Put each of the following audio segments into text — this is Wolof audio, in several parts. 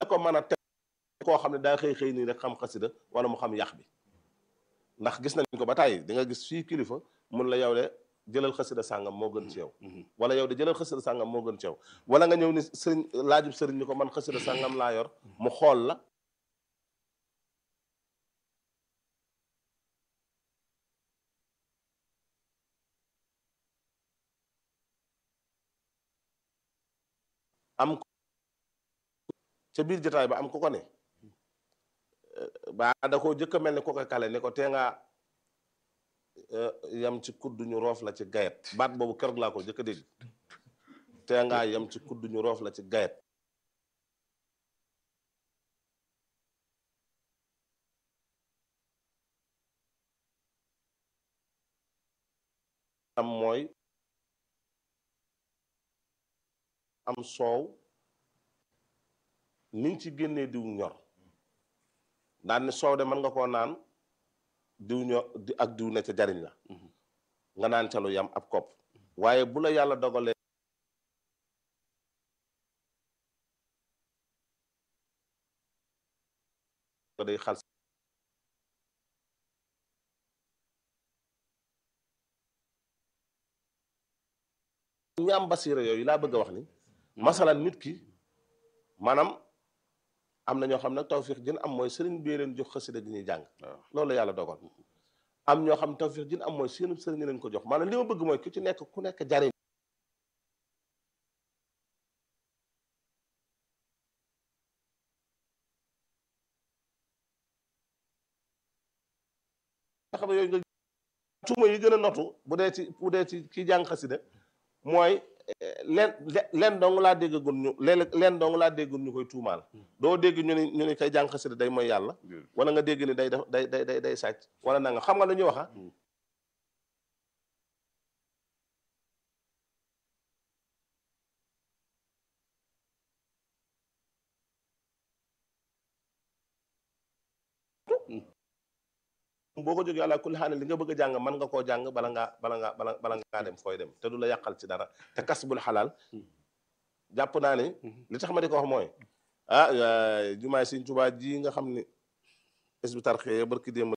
ko mën a teg koo xam ne daa xëy xëy nii rek xam xasida wala mu xam yax bi ndax gis nañ ko ba tàyyi di nga gis fii kilifa mun la yow de jëlal xasida sàngam moo gën ci yow wala yow de jëlal xasida sàngam moo gën ci yow wala nga ñëw ni sëriñ laajub sëriñ ni ko man xasida sàngam laa yor mu xool la am ca biir jotaay ba am ku ko ne ba da koo jëkk a mel ne ko koy kale ne ko tee ngaa yam ci kudd ñu roof la ci gayet baat boobu keroog laa ko jëkk a dégg tee ngaa yam ci kudd ñu roof la ci gayet am mooy am soow niñ ci génnee diw ñor daan ni soow de mën nga koo naan diw ñor ak diw ne ca jariñ la nga naan ca lu yam ab kopp waaye bu la yàlla dogalee ko day xal ñi am basiira yooyu laa bëgg a wax ni masalan nit ki maanaam am na ñoo xam ne tawfiix jën am mooy sëriñ bi leen jox xasida gi ñuy jàng loolu la yàlla dogal am ñoo xam ne tawfiix jën am mooy seen sëriñ leen ko jox maanaam li ma bëgg mooy ku ci nekk ku nekk jariñ nga xam ne yooyu nga tuuma yi gën a notu bu dee ci bu dee ci kii jàng xasida mooy leen leen dong laa déggagul ñu leen leen dong laa déggul ñu koy tuumaal doo dégg ñu ni ñu ni kay jàng xasida day mooy yàlla wala nga dégg ni day def day day day day sàcc wala nanga xam nga lu ñuy waxa boo ko jógee àla kulli xaane li nga bëgg a jàng mën nga koo jàng bala ngaa bala ngaa bala bala ngaa dem fooy dem te du la yàqal ci dara te kas bul xalaal jàpp naa ni li tax ma di ko wax mooy ah jumaay Sëñ Tuubaa ji nga xam ni Hizbut Tarqiyyah barki démb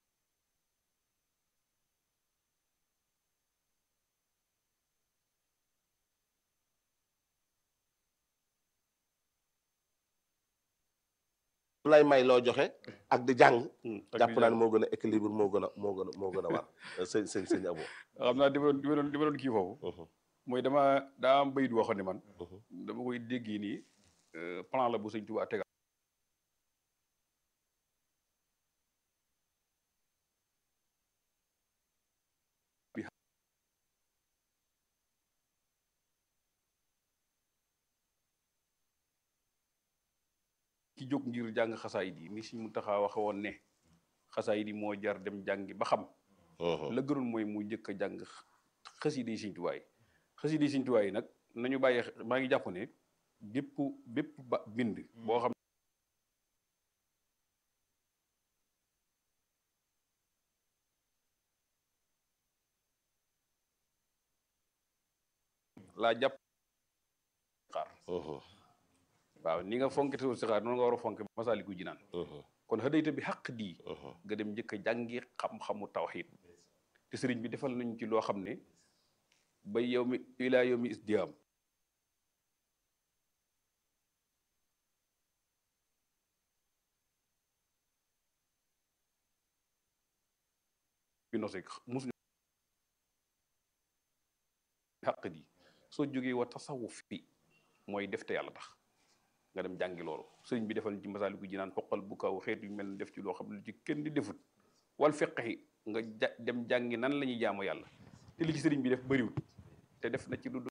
lay may loo joxe ak di jàng jàpp naa ne moo gën a équilibre moo gën a moo gën a moo gën a war sëñ sëñ sëñ abo xam naa dima doon dima doon kii foofu mooy dama daa am bayit waxoon ne man dama koy dégg nii plan la bu sëñ Tuubaa tegal ki jóg ngir jàng xasaayid yi ni si mu taxaa waxe woon ne xasaayid yi moo jar dem jàngi ba xam la gënoon mooy mu njëkk a jàng xasida yi Sëñ Tuubaa yi xasida yi Sëñ Tuubaa yi nag nañu bàyyi maa ngi jàpp ne bépp bépp ba bind boo xam laa jàpp xaar waaw ni nga fonke te si xaar noonu nga war a fonke Masaalikul Jinaan kon xëdayta bi xaq dii nga dem njëkk a jàngi xam-xamu tawxiid te sëriñ bi defal nañu ci loo xam ne ba yow mi ilaa yow mi isdiyaam bi nose mus xaq di soo jógee wa tasawuf fi mooy def te yàlla tax nga dem jàngi loolu sëriñ bi defal ci Masaalikul Jinaan xoqal bu kaw xeet yu mel ni def ci loo xam ne ci kenn di defut wal fiqhi nga ja dem jàngi nan la ñuy jaamu yàlla te li ci sëriñ bi def bëriwut te def na ci lu